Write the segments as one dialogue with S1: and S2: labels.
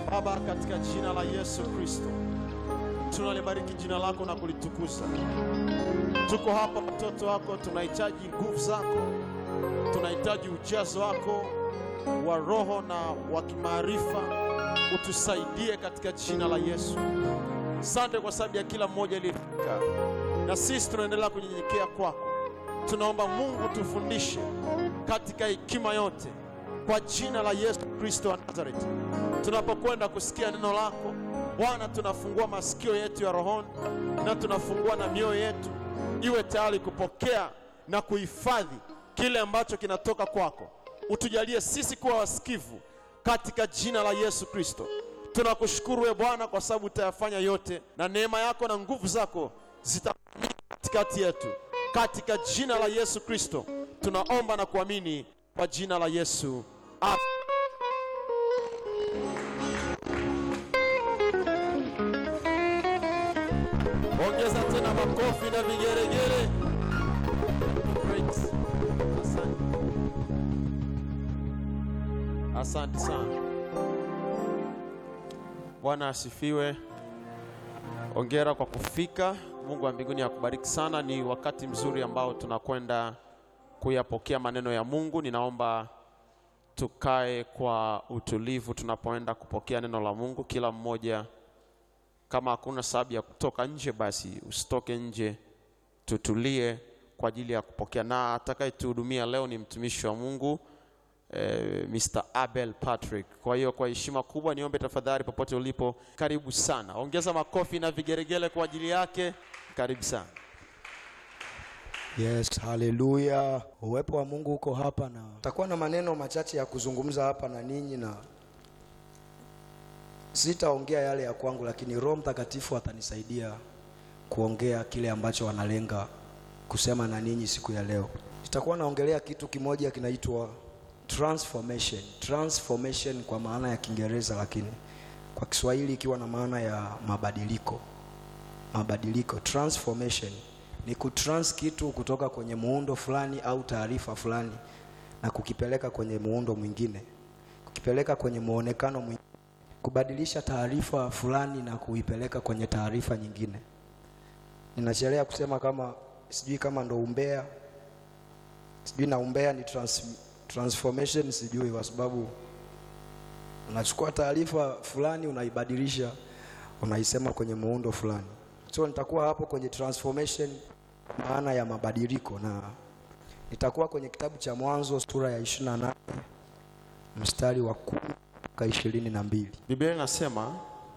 S1: Baba, katika jina la Yesu Kristo tunalibariki jina lako na kulitukuza. Tuko hapa watoto wako, tunahitaji nguvu zako, tunahitaji ujazo wako wa roho na wa kimaarifa, utusaidie katika jina la Yesu. Asante kwa sababu ya kila mmoja aliyefika, na sisi tunaendelea kunyenyekea kwako. Tunaomba Mungu tufundishe katika hekima yote kwa jina la Yesu Kristo wa Nazareti. Tunapokwenda kusikia neno lako Bwana, tunafungua masikio yetu ya rohoni na tunafungua na mioyo yetu iwe tayari kupokea na kuhifadhi kile ambacho kinatoka kwako. Utujalie sisi kuwa wasikivu katika jina la Yesu Kristo. Tunakushukuru we Bwana kwa sababu utayafanya yote, na neema yako na nguvu zako zitakuwa katikati yetu, katika jina la Yesu Kristo tunaomba na kuamini kwa jina la Yesu Amen. Ongeza tena makofi na vigeregere. Great. Asante. Asante sana. Bwana asifiwe. Ongera kwa kufika. Mungu wa mbinguni akubariki sana. Ni wakati mzuri ambao tunakwenda kuyapokea maneno ya Mungu. Ninaomba tukae kwa utulivu tunapoenda kupokea neno la Mungu. Kila mmoja, kama hakuna sababu ya kutoka nje, basi usitoke nje, tutulie kwa ajili ya kupokea. Na atakayetuhudumia leo ni mtumishi wa Mungu eh, Mr. Abel Patrick. Kwa hiyo kwa heshima kubwa niombe tafadhali, popote ulipo, karibu sana. Ongeza makofi na vigeregele kwa ajili yake. Karibu sana.
S2: Yes, haleluya. Uwepo wa Mungu uko hapa na takuwa na maneno machache ya kuzungumza hapa na ninyi, na sitaongea yale ya kwangu, lakini Roho Mtakatifu atanisaidia kuongea kile ambacho wanalenga kusema na ninyi siku ya leo. Nitakuwa naongelea kitu kimoja kinaitwa transformation. Transformation kwa maana ya Kiingereza, lakini kwa Kiswahili ikiwa na maana ya mabadiliko. Mabadiliko, transformation ni kutrans kitu kutoka kwenye muundo fulani au taarifa fulani na kukipeleka kwenye muundo mwingine, kukipeleka kwenye muonekano mwingine, kubadilisha taarifa fulani na kuipeleka kwenye taarifa nyingine. Ninachelea kusema kama sijui kama ndo umbea, sijui na umbea ni trans, transformation sijui, kwa sababu unachukua taarifa fulani unaibadilisha, unaisema kwenye muundo fulani. So nitakuwa hapo kwenye transformation, maana ya mabadiliko, na nitakuwa kwenye kitabu cha Mwanzo sura ya 28 mstari wa kumi mpaka ishirini na mbili.
S1: Biblia inasema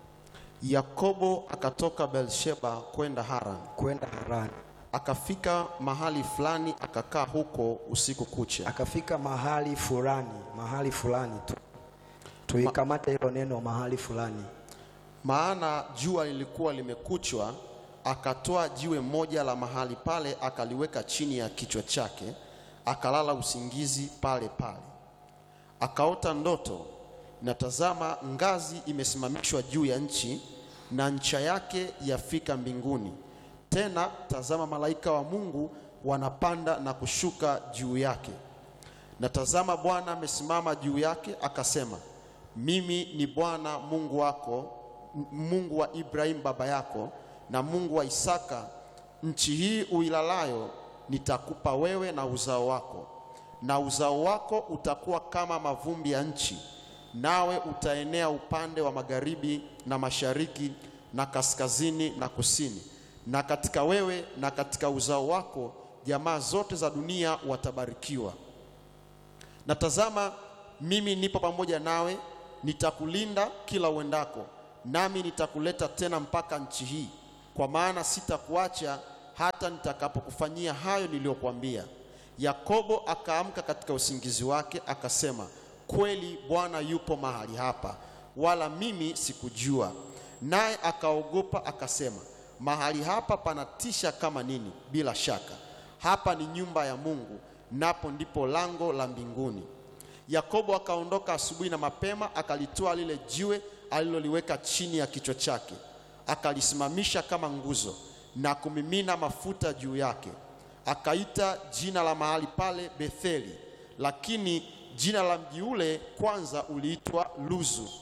S1: Yakobo akatoka Beersheba kwenda Haran,
S2: Kwenda Harani,
S1: akafika mahali fulani, akakaa huko usiku kucha.
S2: akafika mahali fulani, mahali fulani tu tuikamate hilo neno mahali fulani.
S1: Maana jua lilikuwa limekuchwa, akatoa jiwe moja la mahali pale, akaliweka chini ya kichwa chake, akalala usingizi pale pale. Akaota ndoto, na tazama, ngazi imesimamishwa juu ya nchi, na ncha yake yafika mbinguni. Tena tazama, malaika wa Mungu wanapanda na kushuka juu yake. Na tazama, Bwana amesimama juu yake, akasema, mimi ni Bwana Mungu wako, M- Mungu wa Ibrahimu baba yako, na Mungu wa Isaka. Nchi hii uilalayo nitakupa wewe na uzao wako, na uzao wako utakuwa kama mavumbi ya nchi, nawe utaenea upande wa magharibi na mashariki na kaskazini na kusini. Na katika wewe na katika uzao wako jamaa zote za dunia watabarikiwa. Na tazama, mimi nipo pamoja nawe, nitakulinda kila uendako, nami nitakuleta tena mpaka nchi hii, kwa maana sitakuacha hata nitakapokufanyia hayo niliyokuambia. Yakobo akaamka katika usingizi wake, akasema, kweli Bwana yupo mahali hapa, wala mimi sikujua. Naye akaogopa akasema, mahali hapa panatisha kama nini! Bila shaka hapa ni nyumba ya Mungu, napo ndipo lango la mbinguni. Yakobo akaondoka asubuhi na mapema, akalitoa lile jiwe aliloliweka chini ya kichwa chake, akalisimamisha kama nguzo na kumimina mafuta juu yake. Akaita jina la mahali pale Betheli, lakini jina la mji ule kwanza uliitwa Luzu.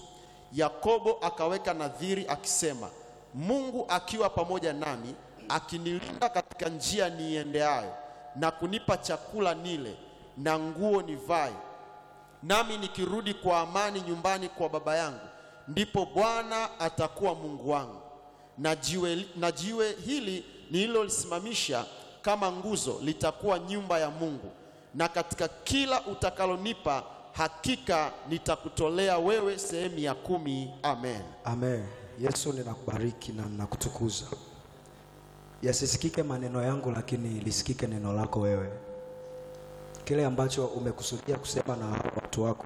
S1: Yakobo akaweka nadhiri akisema, Mungu akiwa pamoja nami, akinilinda katika njia niiendeayo, na kunipa chakula nile na nguo nivae, nami nikirudi kwa amani nyumbani kwa baba yangu, ndipo Bwana atakuwa Mungu wangu, na jiwe, na jiwe hili nililolisimamisha kama nguzo litakuwa nyumba ya Mungu, na katika kila utakalonipa hakika nitakutolea wewe sehemu ya kumi. Amen.
S2: Amen. Yesu, ninakubariki na ninakutukuza. Yasisikike maneno yangu, lakini lisikike neno lako wewe. Kile ambacho umekusudia kusema na watu wako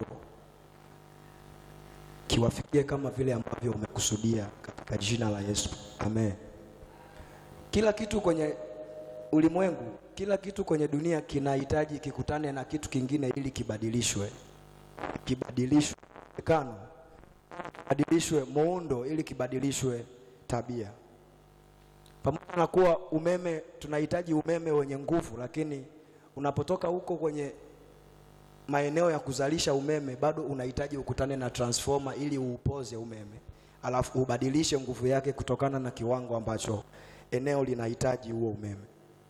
S2: kiwafikie kama vile ambavyo umekusudia katika jina la Yesu. Amen. Kila kitu kwenye ulimwengu, kila kitu kwenye dunia kinahitaji kikutane na kitu kingine ili kibadilishwe, kibadilishwe kano kibadilishwe muundo ili kibadilishwe tabia. Pamoja na kuwa umeme, tunahitaji umeme wenye nguvu, lakini unapotoka huko kwenye maeneo ya kuzalisha umeme, bado unahitaji ukutane na transformer ili uupoze umeme, alafu ubadilishe nguvu yake kutokana na kiwango ambacho eneo linahitaji huo umeme.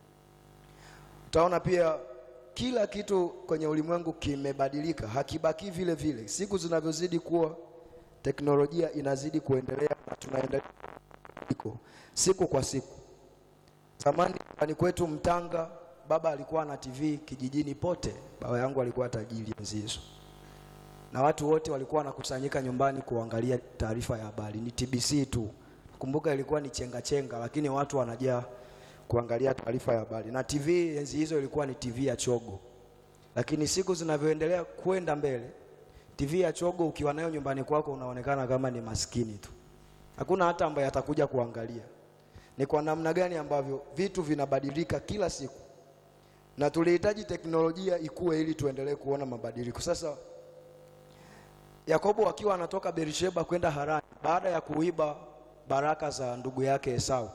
S2: Utaona pia kila kitu kwenye ulimwengu kimebadilika, hakibaki vile vile. Siku zinavyozidi kuwa teknolojia inazidi kuendelea na tunaendelea iko siku kwa siku. Zamani nyumbani kwetu Mtanga, baba alikuwa na TV kijijini pote. Baba yangu alikuwa tajiri enzi hizo, na watu wote walikuwa wanakusanyika nyumbani kuangalia taarifa ya habari. Ni TBC tu, kumbuka ilikuwa ni chenga chenga, lakini watu wanajaa kuangalia taarifa ya habari, na TV enzi hizo ilikuwa ni TV ya chogo. Lakini siku zinavyoendelea kwenda mbele TV ya chogo ukiwa nayo nyumbani kwako unaonekana kama ni maskini tu, hakuna hata ambaye atakuja kuangalia. Ni kwa namna gani ambavyo vitu vinabadilika kila siku, na tulihitaji teknolojia ikue ili tuendelee kuona mabadiliko. Sasa Yakobo akiwa anatoka Beersheba kwenda Harani baada ya kuiba baraka za ndugu yake Esau,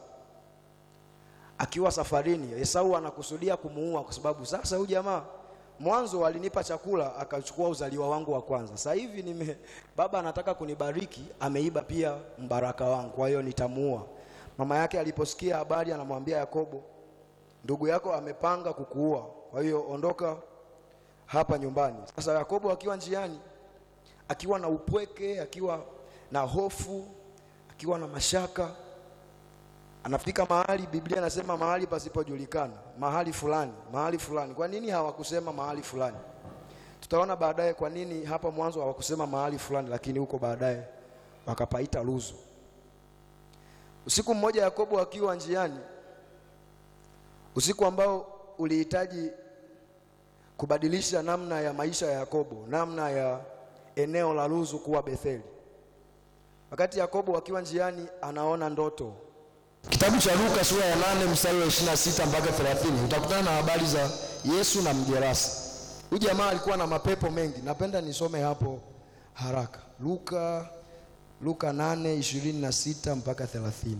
S2: akiwa safarini, Esau anakusudia kumuua kwa sababu sasa huyu jamaa mwanzo alinipa chakula akachukua uzaliwa wangu wa kwanza. Sasa hivi nime baba anataka kunibariki, ameiba pia mbaraka wangu, kwa hiyo nitamuua. Mama yake aliposikia habari, anamwambia Yakobo, ndugu yako amepanga kukuua, kwa hiyo ondoka hapa nyumbani. Sasa Yakobo akiwa njiani, akiwa na upweke, akiwa na hofu, akiwa na mashaka, anafika mahali, Biblia inasema mahali pasipojulikana, mahali fulani, mahali fulani. Kwa nini hawakusema mahali fulani? Tutaona baadaye kwa nini hapa mwanzo hawakusema mahali fulani, lakini huko baadaye wakapaita Luzu. Usiku mmoja, Yakobo akiwa njiani, usiku ambao ulihitaji kubadilisha namna ya maisha ya Yakobo, namna ya eneo la Luzu kuwa Betheli. Wakati Yakobo akiwa njiani, anaona ndoto Kitabu cha Luka sura ya nane mstari wa 26 mpaka 30 utakutana na habari za Yesu na mjerasi. Huyu jamaa alikuwa na mapepo mengi. Napenda nisome hapo haraka. Luka Luka 8:26 mpaka 30.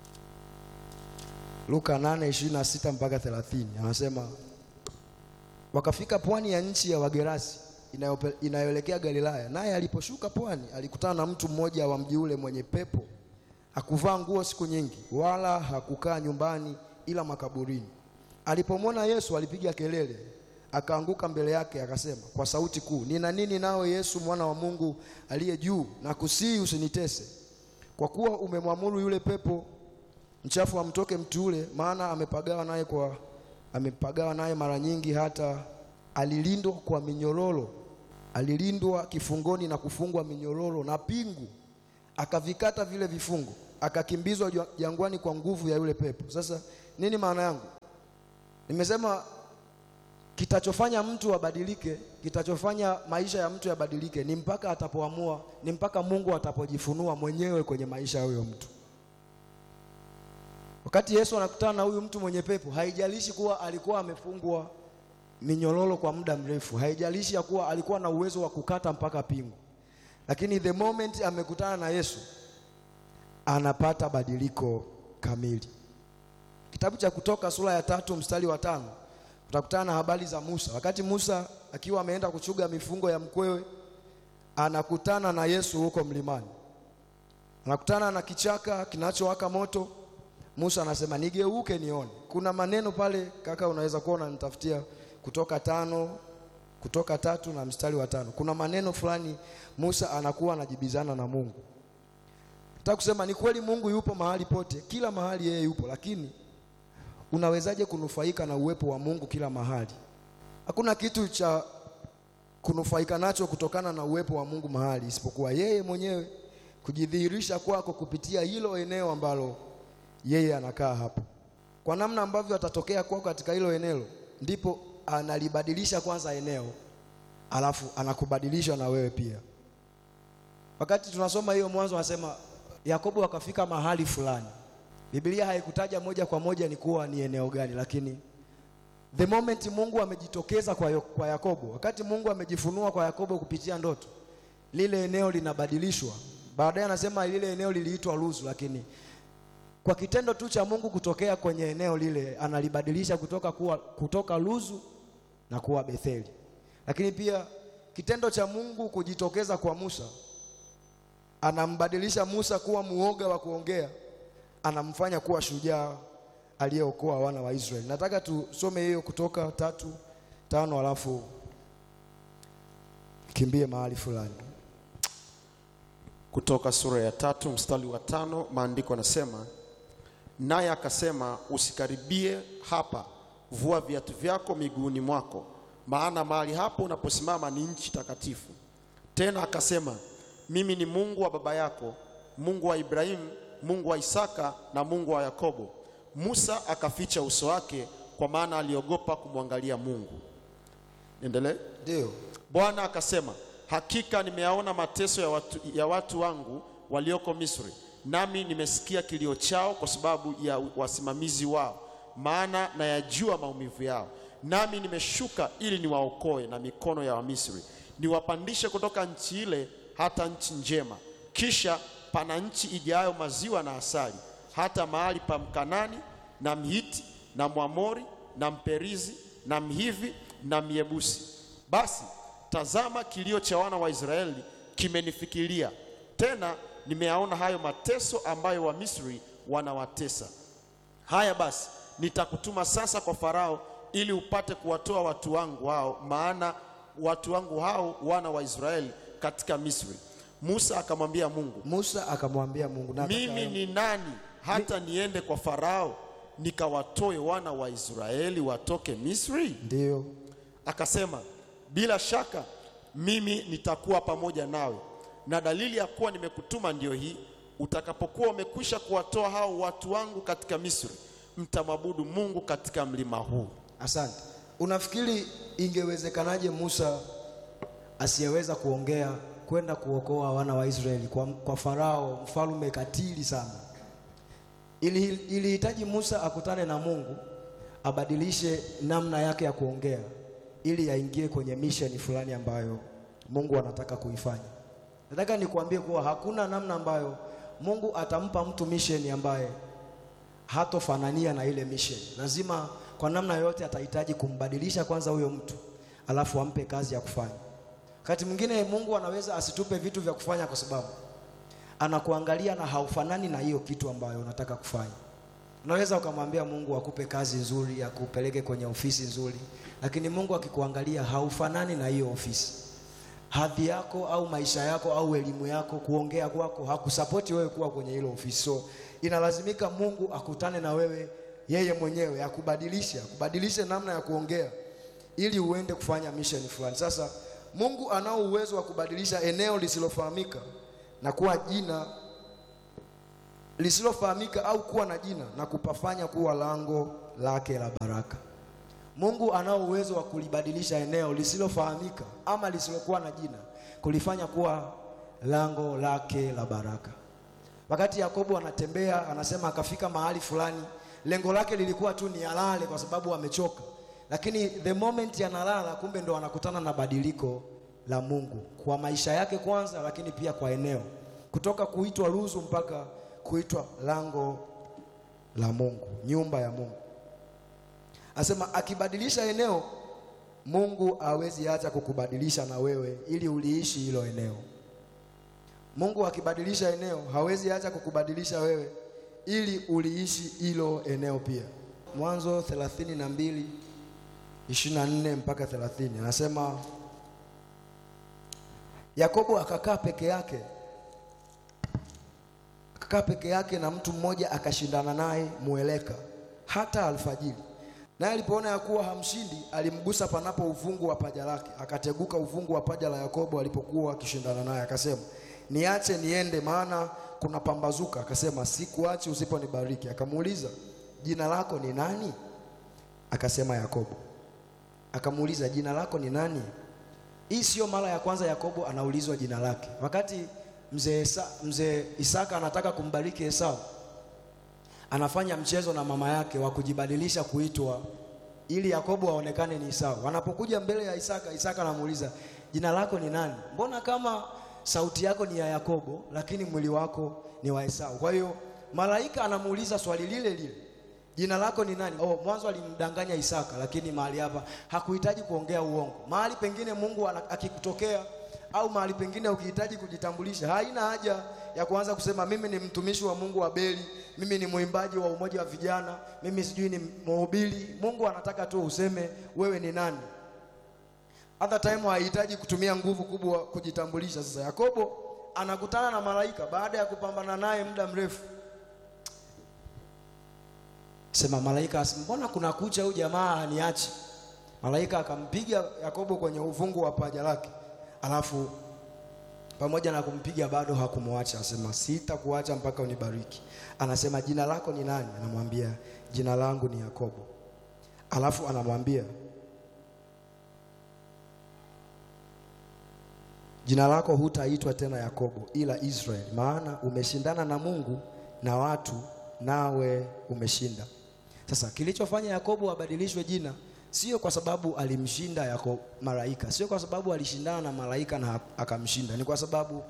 S2: Luka 8:26 mpaka 30 anasema wakafika pwani ya nchi ya Wagerasi inayope- inayoelekea Galilaya. Naye aliposhuka pwani, alikutana na mtu mmoja wa mji ule mwenye pepo hakuvaa nguo siku nyingi, wala hakukaa nyumbani ila makaburini. Alipomwona Yesu alipiga kelele, akaanguka mbele yake, akasema kwa sauti kuu, nina nini nawe Yesu mwana wa Mungu aliye juu? Na kusihi usinitese, kwa kuwa umemwamuru yule pepo mchafu amtoke mtu ule, maana amepagawa naye kwa amepagawa naye mara nyingi, hata alilindwa kwa minyororo, alilindwa kifungoni na kufungwa minyororo na pingu akavikata vile vifungo, akakimbizwa jwa- jangwani kwa nguvu ya yule pepo. Sasa nini maana yangu? Nimesema kitachofanya mtu abadilike, kitachofanya maisha ya mtu yabadilike ni mpaka atapoamua, ni mpaka Mungu atapojifunua mwenyewe kwenye maisha ya huyo mtu. Wakati Yesu anakutana na huyu mtu mwenye pepo, haijalishi kuwa alikuwa amefungwa minyororo kwa muda mrefu, haijalishi ya kuwa alikuwa na uwezo wa kukata mpaka pingu lakini the moment amekutana na Yesu anapata badiliko kamili. Kitabu cha Kutoka sura ya tatu mstari wa tano utakutana na habari za Musa. Wakati Musa akiwa ameenda kuchuga mifungo ya mkwewe, anakutana na Yesu huko mlimani. anakutana na kichaka kinachowaka moto. Musa anasema nigeuke nione. Kuna maneno pale kaka, unaweza kuwa unanitafutia kutoka tano kutoka tatu na mstari wa tano. Kuna maneno fulani Musa anakuwa anajibizana na Mungu. Nataka kusema ni kweli Mungu yupo mahali pote, kila mahali yeye yupo, lakini unawezaje kunufaika na uwepo wa Mungu kila mahali? Hakuna kitu cha kunufaika nacho kutokana na uwepo wa Mungu mahali isipokuwa yeye mwenyewe kujidhihirisha kwako kupitia hilo eneo ambalo yeye anakaa hapo. Kwa namna ambavyo atatokea kwako katika hilo eneo, ndipo analibadilisha kwanza eneo, alafu anakubadilisha na wewe pia. Wakati tunasoma hiyo Mwanzo, anasema Yakobo akafika mahali fulani. Biblia haikutaja moja kwa moja ni kuwa ni eneo gani, lakini the moment Mungu amejitokeza kwa, Yo- kwa Yakobo, wakati Mungu amejifunua kwa Yakobo kupitia ndoto, lile eneo linabadilishwa. Baadaye anasema lile eneo liliitwa Luzu, lakini kwa kitendo tu cha Mungu kutokea kwenye eneo lile analibadilisha kutoka kuwa, kutoka Luzu na kuwa Betheli. Lakini pia kitendo cha Mungu kujitokeza kwa Musa anambadilisha Musa kuwa muoga wa kuongea, anamfanya kuwa shujaa aliyeokoa wana wa Israeli. Nataka tusome hiyo Kutoka tatu tano, alafu kimbie mahali fulani.
S1: Kutoka sura ya tatu mstari wa tano maandiko yanasema, naye akasema, usikaribie hapa, vua viatu vyako miguuni mwako, maana mahali hapo unaposimama ni nchi takatifu. Tena akasema, mimi ni Mungu wa baba yako, Mungu wa Ibrahimu, Mungu wa Isaka na Mungu wa Yakobo. Musa akaficha uso wake, kwa maana aliogopa kumwangalia Mungu. Endelee.
S2: Ndio
S1: Bwana akasema, hakika nimeyaona mateso ya watu, ya watu wangu walioko Misri, nami nimesikia kilio chao kwa sababu ya wasimamizi wao, maana nayajua maumivu yao. Nami nimeshuka ili niwaokoe na mikono ya Wamisri, niwapandishe kutoka nchi ile hata nchi njema, kisha pana nchi ijayo maziwa na asali, hata mahali pa Mkanani na Mhiti na Mwamori na Mperizi na Mhivi na Myebusi. Basi tazama, kilio cha wana wa Israeli kimenifikiria, tena nimeyaona hayo mateso ambayo Wamisri wanawatesa. Haya basi, nitakutuma sasa kwa Farao ili upate kuwatoa watu wangu hao, maana watu wangu hao wana wa Israeli katika Misri. Musa akamwambia Mungu,
S2: Musa akamwambia Mungu, nataka
S1: mimi ni nani hata niende kwa Farao nikawatoe wana wa Israeli watoke Misri?
S2: ndio
S1: Akasema, bila shaka mimi nitakuwa pamoja nawe, na dalili ya kuwa nimekutuma ndiyo hii: utakapokuwa umekwisha kuwatoa hao watu wangu katika Misri, mtamwabudu Mungu katika mlima huu.
S2: Asante. Unafikiri ingewezekanaje Musa asiyeweza kuongea kwenda kuokoa wana wa Israeli kwa, kwa Farao mfalme katili sana? Ili ilihitaji Musa akutane na Mungu abadilishe namna yake ya kuongea ili aingie kwenye misheni fulani ambayo Mungu anataka kuifanya. Nataka nikuambie kuwa hakuna namna ambayo Mungu atampa mtu misheni ambaye hatofanania na ile mission. Lazima kwa namna yoyote atahitaji kumbadilisha kwanza huyo mtu, alafu ampe kazi ya kufanya. Wakati mwingine Mungu anaweza asitupe vitu vya kufanya kwa sababu anakuangalia na haufanani na hiyo kitu ambayo unataka kufanya. Unaweza ukamwambia Mungu akupe kazi nzuri, akupeleke kwenye ofisi nzuri, lakini Mungu akikuangalia haufanani na hiyo ofisi. Hadhi yako au maisha yako au elimu yako, kuongea kwako hakusapoti wewe kuwa kwenye hilo ofisi. So inalazimika Mungu akutane na wewe yeye mwenyewe, akubadilishe, akubadilishe namna ya kuongea ili uende kufanya mission fulani. Sasa Mungu anao uwezo wa kubadilisha eneo lisilofahamika na kuwa jina lisilofahamika au kuwa na jina na kupafanya kuwa lango lake la baraka. Mungu anao uwezo wa kulibadilisha eneo lisilofahamika ama lisilokuwa na jina kulifanya kuwa lango lake la baraka. Wakati Yakobo anatembea, anasema akafika mahali fulani, lengo lake lilikuwa tu ni alale kwa sababu amechoka, lakini the moment analala, kumbe ndo anakutana na badiliko la Mungu kwa maisha yake kwanza, lakini pia kwa eneo, kutoka kuitwa Luzu mpaka kuitwa lango la Mungu, nyumba ya Mungu. Asema akibadilisha eneo, Mungu hawezi acha kukubadilisha na wewe ili uliishi hilo eneo. Mungu akibadilisha eneo hawezi acha kukubadilisha wewe ili uliishi hilo eneo pia. Mwanzo 32 24 mpaka 30 anasema Yakobo akakaa peke yake, akakaa peke yake na mtu mmoja akashindana naye mweleka hata alfajiri. Naye alipoona ya kuwa hamshindi, alimgusa panapo uvungu wa paja lake, akateguka uvungu wa paja la Yakobo alipokuwa akishindana naye, akasema, niache niende, maana kuna pambazuka. Akasema, sikuachi usiponibariki. Akamuuliza, jina lako ni nani? Akasema, Yakobo. Akamuuliza, jina lako ni nani? Hii sio mara ya kwanza Yakobo anaulizwa jina lake. Wakati mzee Isa, mzee Isaka anataka kumbariki Esau, anafanya mchezo na mama yake wa kujibadilisha kuitwa ili Yakobo aonekane ni Esau. Wanapokuja mbele ya Isaka, Isaka anamuuliza jina lako ni nani? Mbona kama sauti yako ni ya Yakobo lakini mwili wako ni wa Esau? Kwa hiyo malaika anamuuliza swali lile lile, jina lako ni nani? Oh, mwanzo alimdanganya Isaka, lakini mahali hapa hakuhitaji kuongea uongo. Mahali pengine Mungu ana- akikutokea au mahali pengine ukihitaji kujitambulisha, haina haja ya kuanza kusema mimi ni mtumishi wa Mungu wa Beli, mimi ni mwimbaji wa umoja wa vijana, mimi sijui ni mhubiri. Mungu anataka tu useme wewe ni nani. Hata time hahitaji kutumia nguvu kubwa kujitambulisha. Sasa Yakobo anakutana na malaika baada ya kupambana naye muda mrefu. Sema malaika asema, mbona kuna kucha huyu jamaa aniachi? Malaika akampiga Yakobo kwenye uvungu wa paja lake, alafu pamoja na kumpiga bado hakumwacha. Asema sitakuacha mpaka unibariki. Anasema jina lako ni nani? Anamwambia jina langu ni Yakobo. Alafu anamwambia jina lako hutaitwa tena Yakobo ila Israeli, maana umeshindana na Mungu na watu, nawe umeshinda. Sasa kilichofanya Yakobo abadilishwe jina sio kwa sababu alimshinda yako malaika, sio kwa sababu alishindana na malaika na akamshinda, ni kwa sababu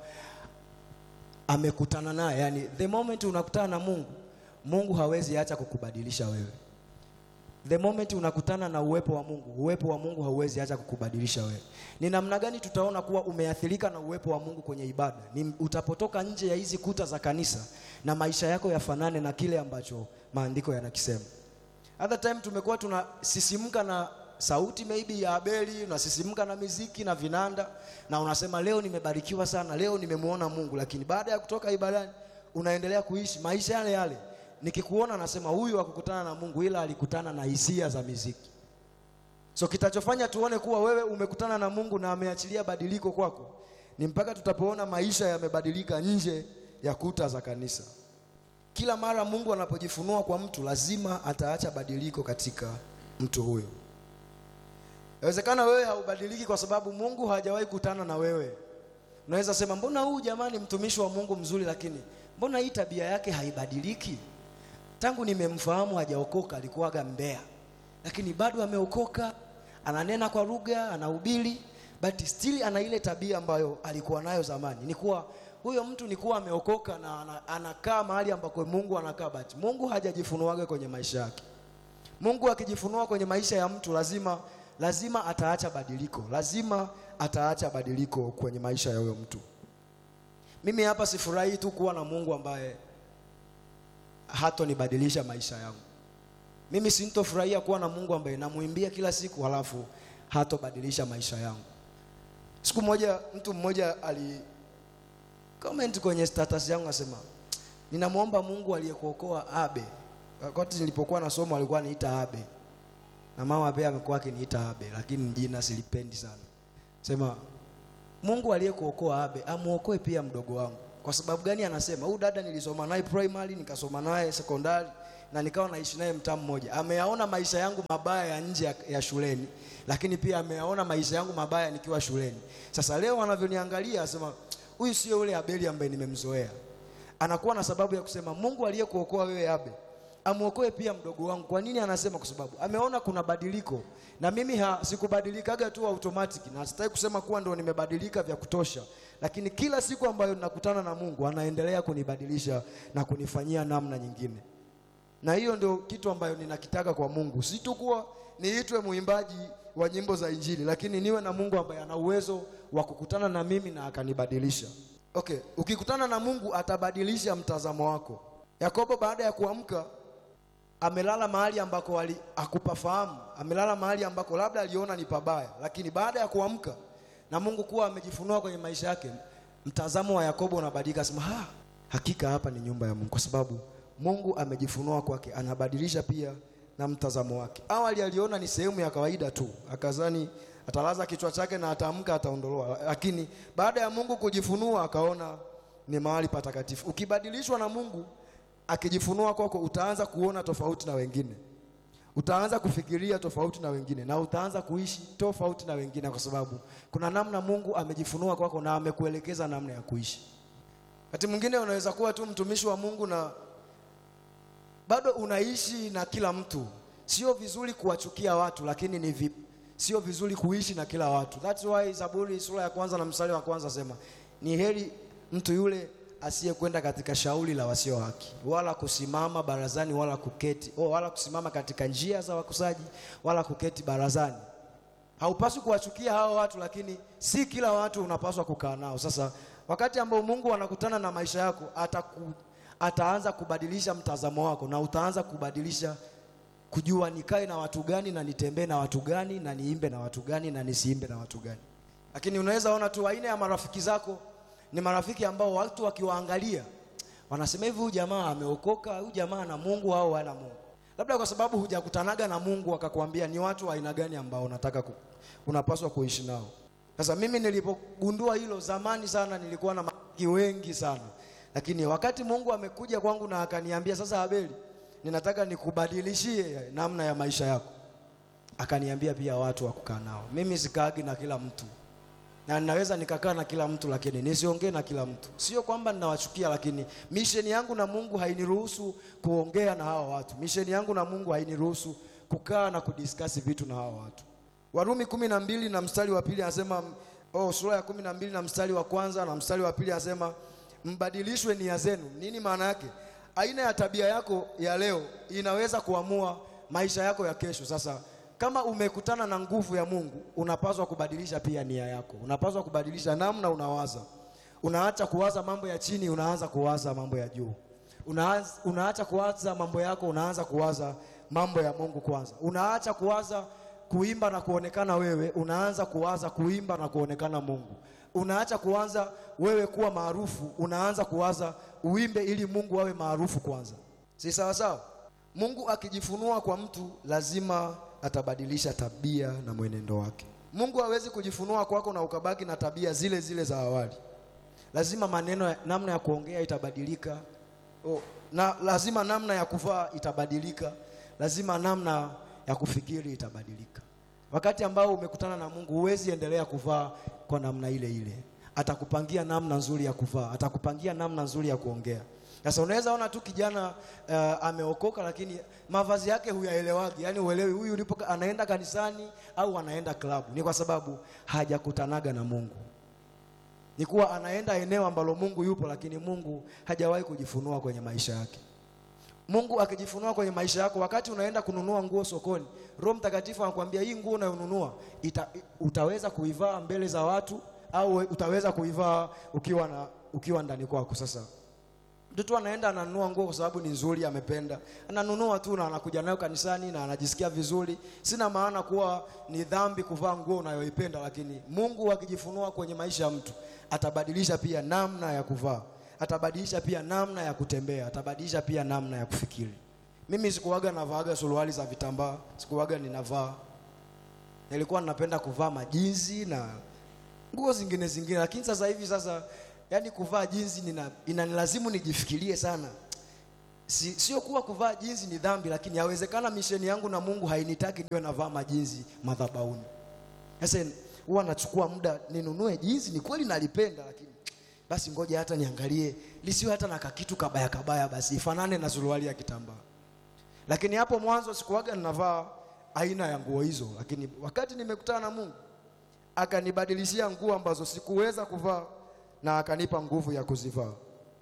S2: amekutana naye. Yani the moment unakutana na Mungu, Mungu hawezi acha kukubadilisha wewe. The moment unakutana na uwepo wa Mungu, uwepo wa Mungu hauwezi acha kukubadilisha wewe. Ni namna gani tutaona kuwa umeathirika na uwepo wa Mungu kwenye ibada? Ni utapotoka nje ya hizi kuta za kanisa na maisha yako yafanane na kile ambacho maandiko yanakisema. Other time tumekuwa tunasisimka na sauti maybe ya Abeli, unasisimka na miziki na vinanda, na unasema leo nimebarikiwa sana, leo nimemwona Mungu, lakini baada ya kutoka ibadani unaendelea kuishi maisha yale yale. Nikikuona nasema huyu hakukutana na Mungu, ila alikutana na hisia za miziki. So kitachofanya tuone kuwa wewe umekutana na Mungu na ameachilia badiliko kwako ni mpaka tutapoona maisha yamebadilika nje ya kuta za kanisa. Kila mara Mungu anapojifunua kwa mtu lazima ataacha badiliko katika mtu huyo. Inawezekana wewe haubadiliki kwa sababu Mungu hajawahi kutana na wewe. Unaweza sema mbona huyu jamani mtumishi wa Mungu mzuri, lakini mbona hii tabia yake haibadiliki? Tangu nimemfahamu hajaokoka, alikuwaga mbea, lakini bado ameokoka, ananena kwa lugha, anahubiri, but still ana ile tabia ambayo alikuwa nayo zamani. Ni kuwa huyo mtu ni kuwa ameokoka na ana- anakaa mahali ambako Mungu anakaa, but Mungu hajajifunuaga kwenye maisha yake. Mungu akijifunua kwenye maisha ya mtu lazima lazima ataacha badiliko, lazima ataacha badiliko kwenye maisha ya huyo mtu. Mimi hapa sifurahi tu kuwa na Mungu ambaye hatonibadilisha maisha yangu. Mimi sintofurahia kuwa na Mungu ambaye namuimbia kila siku halafu hatobadilisha maisha yangu. Siku moja mtu mmoja ali comment kwenye status yangu asema, ninamwomba Mungu aliyekuokoa Abe. Wakati nilipokuwa nasoma alikuwa aniita Abe na mama pia amekuwa akiniita Abe, lakini jina silipendi sana. Sema Mungu aliyekuokoa Abe amuokoe pia mdogo wangu. Kwa sababu gani? Anasema huyu dada nilisoma naye primary, nikasoma naye sekondari na nikawa naishi naye mtaa mmoja. Ameyaona maisha yangu mabaya ya nje ya, ya shuleni, lakini pia ameyaona maisha yangu mabaya nikiwa shuleni. Sasa leo anavyoniangalia asema huyu sio yule Abeli ambaye nimemzoea. Anakuwa na sababu ya kusema Mungu aliyekuokoa wewe Abe amuokoe pia mdogo wangu. Kwa nini anasema? Kwa sababu ameona kuna badiliko, na mimi ha, sikubadilikaga tu automatic, na sitaki kusema kuwa ndo nimebadilika vya kutosha, lakini kila siku ambayo ninakutana na Mungu anaendelea kunibadilisha na kunifanyia namna nyingine, na hiyo ndio kitu ambayo ninakitaka kwa Mungu, si tu kuwa niitwe mwimbaji wa nyimbo za Injili, lakini niwe na Mungu ambaye ana uwezo wa kukutana na mimi na akanibadilisha. Okay, ukikutana na Mungu atabadilisha mtazamo wako. Yakobo baada ya kuamka amelala mahali ambako wali hakupafahamu, amelala mahali ambako labda aliona ni pabaya, lakini baada ya kuamka na Mungu kuwa amejifunua kwenye maisha yake, mtazamo wa Yakobo unabadilika, sema ha, hakika hapa ni nyumba ya Mungu, kwa sababu Mungu amejifunua kwake, anabadilisha pia na mtazamo wake. Awali aliona ni sehemu ya kawaida tu, akazani atalaza kichwa chake na ataamka ataondolewa, lakini baada ya Mungu kujifunua akaona ni mahali patakatifu. Ukibadilishwa na Mungu akijifunua kwako, utaanza kuona tofauti na wengine, utaanza kufikiria tofauti na wengine, na utaanza kuishi tofauti na wengine, kwa sababu kuna namna Mungu amejifunua kwako na amekuelekeza namna ya kuishi. Wakati mwingine unaweza kuwa tu mtumishi wa Mungu na bado unaishi na kila mtu. Sio vizuri kuwachukia watu, lakini ni vi, sio vizuri kuishi na kila watu. That's why Zaburi sura ya kwanza na mstari wa kwanza sema ni heri mtu yule asiyekwenda katika shauri la wasio haki, wala kusimama barazani, wala kuketi oh, wala kusimama katika njia za wakusaji, wala kuketi barazani. Haupaswi kuwachukia hao watu, lakini si kila watu unapaswa kukaa nao. Sasa wakati ambao Mungu anakutana na maisha yako, ataku, ataanza kubadilisha mtazamo wako na utaanza kubadilisha kujua nikae na watu gani na nitembee na watu gani na niimbe na watu gani na nisiimbe na watu gani. Lakini unaweza ona tu aina ya marafiki zako ni marafiki ambao watu wakiwaangalia wanasema hivi, huyu jamaa ameokoka, huyu jamaa na Mungu au hana Mungu. Labda kwa sababu hujakutanaga na Mungu akakwambia ni watu wa aina gani ambao unataka ku, unapaswa kuishi nao. Sasa mimi nilipogundua hilo zamani sana, nilikuwa na marafiki wengi sana, lakini wakati Mungu amekuja kwangu na akaniambia sasa, Abeli, ninataka nikubadilishie namna ya maisha yako, akaniambia pia watu wa kukaa nao. Mimi sikaagi na kila mtu na ninaweza nikakaa na kila mtu lakini nisiongee na kila mtu. Sio kwamba ninawachukia, lakini misheni yangu na Mungu hainiruhusu kuongea na hawa watu. Misheni yangu na Mungu hainiruhusu kukaa na kudiskasi vitu na hawa watu. Warumi kumi na mbili na mstari wa pili anasema oh, sura ya kumi na mbili na mstari wa kwanza na mstari wa pili anasema mbadilishwe nia zenu. Nini maana yake? Aina ya tabia yako ya leo inaweza kuamua maisha yako ya kesho. Sasa kama umekutana na nguvu ya Mungu, unapaswa kubadilisha pia nia yako. Unapaswa kubadilisha namna unawaza. Unaacha kuwaza mambo ya chini, unaanza kuwaza mambo ya juu. Unaanza, unaacha kuwaza mambo yako, unaanza kuwaza mambo ya Mungu kwanza. Unaacha kuwaza kuimba na kuonekana wewe, unaanza kuwaza kuimba na kuonekana Mungu. Unaacha kuanza wewe kuwa maarufu, unaanza kuwaza uimbe ili Mungu awe maarufu kwanza. Si sawa sawa? Mungu akijifunua kwa mtu lazima atabadilisha tabia na mwenendo wake. Mungu hawezi kujifunua kwako na ukabaki na tabia zile zile za awali. Lazima maneno, namna ya kuongea itabadilika. Oh, na lazima namna ya kuvaa itabadilika. Lazima namna ya kufikiri itabadilika. Wakati ambao umekutana na Mungu, huwezi endelea kuvaa kwa namna ile ile. Atakupangia namna nzuri ya kuvaa, atakupangia namna nzuri ya kuongea. Sasa unaweza ona tu kijana uh, ameokoka lakini mavazi yake huyaelewagi, yaani uelewi huyu ulipo anaenda kanisani au anaenda klabu. Ni kwa sababu hajakutanaga na Mungu. Ni kuwa anaenda eneo ambalo Mungu yupo, lakini Mungu hajawahi kujifunua kwenye maisha yake. Mungu akijifunua kwenye maisha yako, wakati unaenda kununua nguo sokoni, Roho Mtakatifu anakuambia hii nguo unayonunua utaweza kuivaa mbele za watu au utaweza kuivaa ukiwa na ukiwa ndani kwako. Sasa mtu anaenda ananunua nguo kwa sababu ni nzuri, amependa, ananunua tu na anakuja nayo kanisani na anajisikia vizuri. Sina maana kuwa ni dhambi kuvaa nguo unayoipenda, lakini Mungu akijifunua kwenye maisha ya mtu atabadilisha pia namna ya kuvaa, atabadilisha pia namna ya kutembea, atabadilisha pia namna ya kufikiri. Mimi sikuwaga navaaga suruali za vitambaa, sikuwaga ninavaa, nilikuwa ninapenda kuvaa majinzi na nguo zingine zingine, lakini sasa hivi sasa yaani kuvaa jinsi nina inanilazimu nijifikirie sana. Si, sio kuwa kuvaa jinsi ni dhambi, lakini yawezekana misheni yangu na Mungu hainitaki niwe navaa majinsi madhabahuni. Sasa huwa nachukua muda ninunue jinsi, ni kweli nalipenda, lakini basi ngoja hata niangalie lisiwe hata na kakitu kabaya kabaya, basi ifanane na suruali ya kitambaa. Lakini hapo mwanzo sikuwaga ninavaa aina ya nguo hizo, lakini wakati nimekutana na Mungu akanibadilishia nguo ambazo sikuweza kuvaa na akanipa nguvu ya kuzivaa.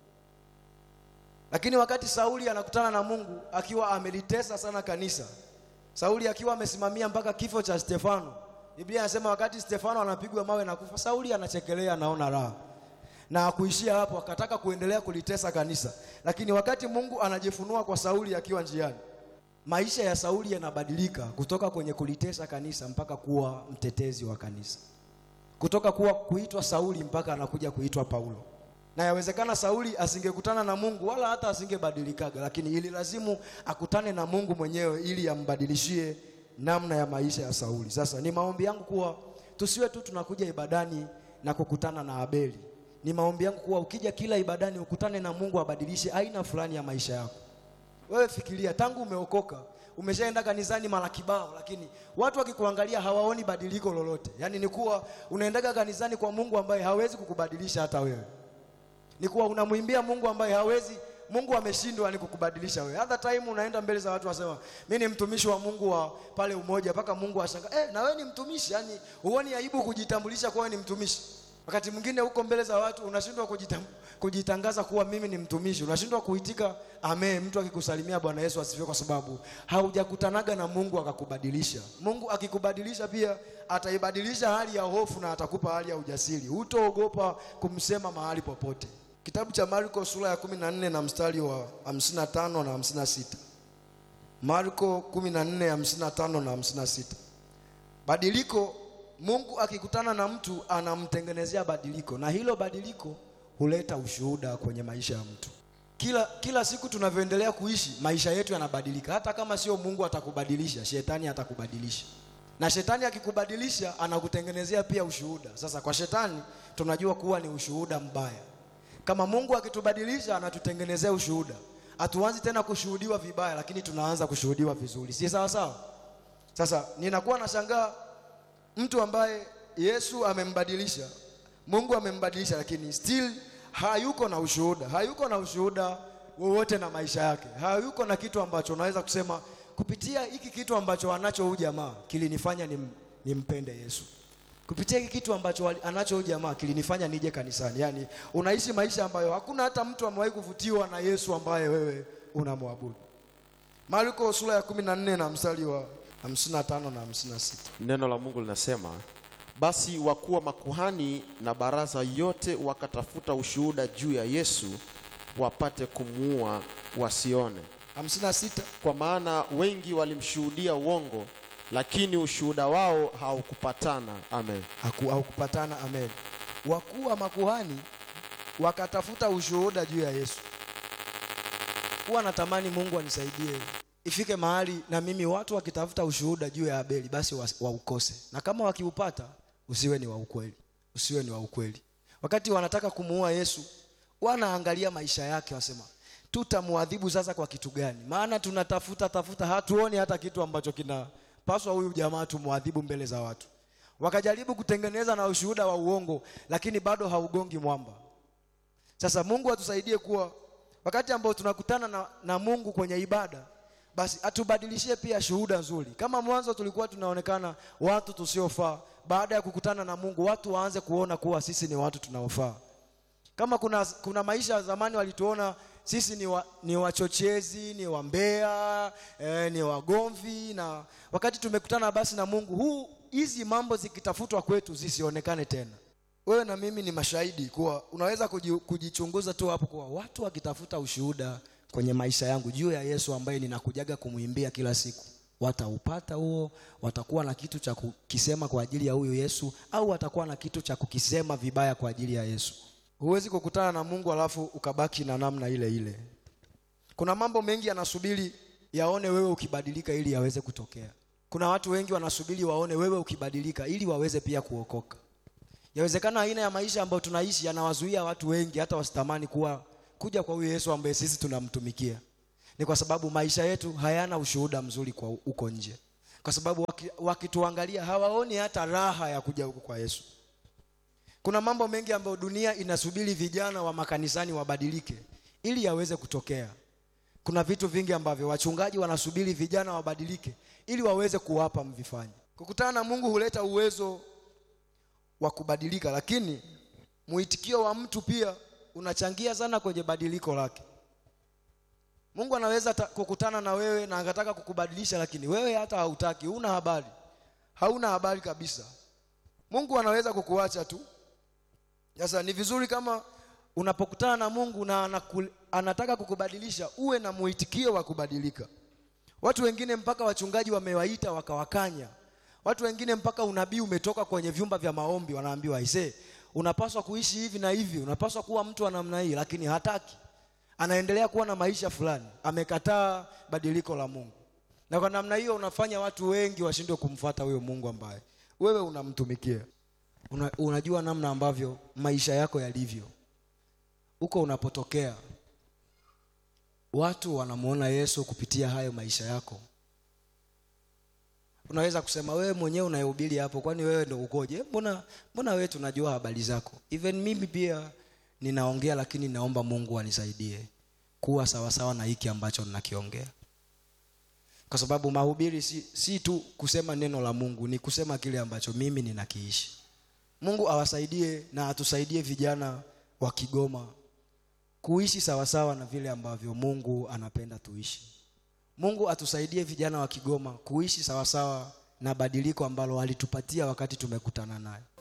S2: Lakini wakati Sauli anakutana na Mungu akiwa amelitesa sana kanisa, Sauli akiwa amesimamia mpaka kifo cha Stefano, Biblia inasema wakati Stefano anapigwa mawe na kufa, Sauli anachekelea, anaona raha. na kuishia hapo, akataka kuendelea kulitesa kanisa. Lakini wakati Mungu anajifunua kwa Sauli akiwa njiani, maisha ya Sauli yanabadilika kutoka kwenye kulitesa kanisa mpaka kuwa mtetezi wa kanisa, kutoka kuwa kuitwa Sauli mpaka anakuja kuitwa Paulo. Na yawezekana Sauli asingekutana na Mungu wala hata asingebadilikaga, lakini ili lazimu akutane na Mungu mwenyewe ili ambadilishie namna ya maisha ya Sauli. Sasa ni maombi yangu kuwa tusiwe tu tunakuja ibadani na kukutana na Abeli. Ni maombi yangu kuwa ukija kila ibadani ukutane na Mungu abadilishe aina fulani ya maisha yako. Wewe fikiria, tangu umeokoka umeshaenda kanisani mara kibao, lakini watu wakikuangalia hawaoni badiliko lolote. Yaani ni kuwa unaendaga kanisani kwa Mungu ambaye hawezi kukubadilisha hata wewe ni kuwa unamwimbia Mungu ambaye hawezi. Mungu ameshindwa ni kukubadilisha wewe. Hata time unaenda mbele za watu wasema, mimi ni mtumishi wa Mungu wa pale Umoja, mpaka Mungu ashanga, eh, na wewe ni mtumishi. Yani huoni aibu kujitambulisha kuwa ni mtumishi? Wakati mwingine huko mbele za watu unashindwa kujitam, kujitangaza kuwa mimi ni mtumishi, unashindwa kuitika amen, mtu akikusalimia Bwana Yesu asifiwe, kwa sababu haujakutanaga na Mungu akakubadilisha. Mungu akikubadilisha pia ataibadilisha hali ya hofu na atakupa hali ya ujasiri, hutoogopa kumsema mahali popote. Kitabu cha Marko sura ya 14 na mstari wa 55 na 56. Marko 14 55 na 56. Badiliko, Mungu akikutana na mtu anamtengenezea badiliko, na hilo badiliko huleta ushuhuda kwenye maisha ya mtu. Kila kila siku tunavyoendelea kuishi, maisha yetu yanabadilika. Hata kama sio Mungu atakubadilisha, shetani atakubadilisha, na shetani akikubadilisha, anakutengenezea pia ushuhuda. Sasa kwa shetani tunajua kuwa ni ushuhuda mbaya. Kama Mungu akitubadilisha, anatutengenezea ushuhuda, hatuanzi tena kushuhudiwa vibaya, lakini tunaanza kushuhudiwa vizuri, si sawa sawa? Sasa ninakuwa nashangaa mtu ambaye Yesu amembadilisha, Mungu amembadilisha, lakini still hayuko na ushuhuda, hayuko na ushuhuda wowote na maisha yake, hayuko na kitu ambacho unaweza kusema kupitia hiki kitu ambacho anacho huyu jamaa kilinifanya nim, nimpende Yesu. Kupitia hiki kitu ambacho anacho huyu jamaa kilinifanya nije kanisani. Yaani unaishi maisha ambayo hakuna hata mtu amewahi kuvutiwa na Yesu ambaye wewe unamwabudu. Marko sura ya 14 na mstari wa 55 na 56.
S1: Neno la Mungu linasema, basi wakuu wa makuhani na baraza yote wakatafuta ushuhuda juu ya Yesu wapate kumuua wasione,
S2: 56.
S1: kwa maana wengi walimshuhudia uongo, lakini ushuhuda wao haukupatana. Amen.
S2: Haku- Haukupatana. Amen. Wakuu wa makuhani wakatafuta ushuhuda juu ya Yesu. Huwa natamani Mungu anisaidie ifike mahali na mimi watu wakitafuta ushuhuda juu ya Abeli basi wa- waukose, na kama wakiupata usiwe ni wa ukweli, usiwe ni wa ukweli. Wakati wanataka kumuua Yesu, wanaangalia maisha yake, wasema tutamwadhibu sasa kwa kitu gani? Maana tunatafuta tafuta, hatuoni hata kitu ambacho kinapaswa huyu jamaa tumwadhibu mbele za watu. Wakajaribu kutengeneza na ushuhuda wa uongo, lakini bado haugongi mwamba. Sasa Mungu atusaidie kuwa wakati ambao tunakutana na, na Mungu kwenye ibada, basi atubadilishie pia shuhuda nzuri. Kama mwanzo tulikuwa tunaonekana watu tusiofaa, baada ya kukutana na Mungu watu waanze kuona kuwa sisi ni watu tunaofaa. Kama kuna, kuna maisha ya zamani walituona sisi ni, wa, ni wachochezi, ni wambea, eh, ni wagomvi, na wakati tumekutana basi na Mungu huu, hizi mambo zikitafutwa kwetu zisionekane tena. Wewe na mimi ni mashahidi kuwa unaweza kuji- kujichunguza tu hapo kuwa watu wakitafuta ushuhuda kwenye maisha yangu juu ya Yesu ambaye ninakujaga kumwimbia kila siku, wataupata huo, watakuwa na kitu cha kukisema kwa ajili ya huyu Yesu, au watakuwa na kitu cha kukisema vibaya kwa ajili ya Yesu. Huwezi kukutana na Mungu alafu ukabaki na namna ile ile. Kuna mambo mengi yanasubiri yaone wewe ukibadilika ili yaweze kutokea. Kuna watu wengi wanasubiri waone wewe ukibadilika ili waweze pia kuokoka. Yawezekana aina ya maisha ambayo tunaishi yanawazuia watu wengi hata wasitamani kuwa kuja kwa huyu Yesu ambaye sisi tunamtumikia. Ni kwa sababu maisha yetu hayana ushuhuda mzuri kwa huko nje. Kwa sababu waki- wakituangalia hawaoni hata raha ya kuja huku kwa Yesu. Kuna mambo mengi ambayo dunia inasubiri vijana wa makanisani wabadilike ili yaweze kutokea. Kuna vitu vingi ambavyo wachungaji wanasubiri vijana wabadilike ili waweze kuwapa mvifanye. Kukutana na Mungu huleta uwezo wa kubadilika, lakini mwitikio wa mtu pia unachangia sana kwenye badiliko lake. Mungu anaweza ta- kukutana na wewe na akataka kukubadilisha, lakini wewe hata hautaki, huna habari, hauna habari kabisa. Mungu anaweza kukuacha tu. Sasa ni vizuri kama unapokutana na Mungu na anaku, anataka kukubadilisha uwe na muitikio wa kubadilika. Watu wengine mpaka wachungaji wamewaita wakawakanya. Watu wengine mpaka unabii umetoka kwenye vyumba vya maombi, wanaambiwa aisee, unapaswa kuishi hivi na hivi, unapaswa kuwa mtu wa namna hii, lakini hataki. Anaendelea kuwa na maisha fulani, amekataa badiliko la Mungu, na kwa namna hiyo unafanya watu wengi washindwe kumfuata huyo Mungu ambaye wewe unamtumikia. Una, unajua namna ambavyo maisha yako yalivyo huko unapotokea, watu wanamuona Yesu kupitia hayo maisha yako. Unaweza kusema wewe mwenyewe unayehubiri hapo, kwani wewe ndo ukoje? Mbona mbona wewe tunajua habari zako. Even mimi pia ninaongea, lakini naomba Mungu anisaidie kuwa sawasawa na hiki ambacho ninakiongea, kwa sababu mahubiri si, si tu kusema neno la Mungu, ni kusema kile ambacho mimi ninakiishi. Mungu awasaidie na atusaidie vijana wa Kigoma kuishi sawasawa na vile ambavyo Mungu anapenda tuishi. Mungu atusaidie vijana wa Kigoma kuishi sawasawa na badiliko ambalo alitupatia wakati tumekutana naye.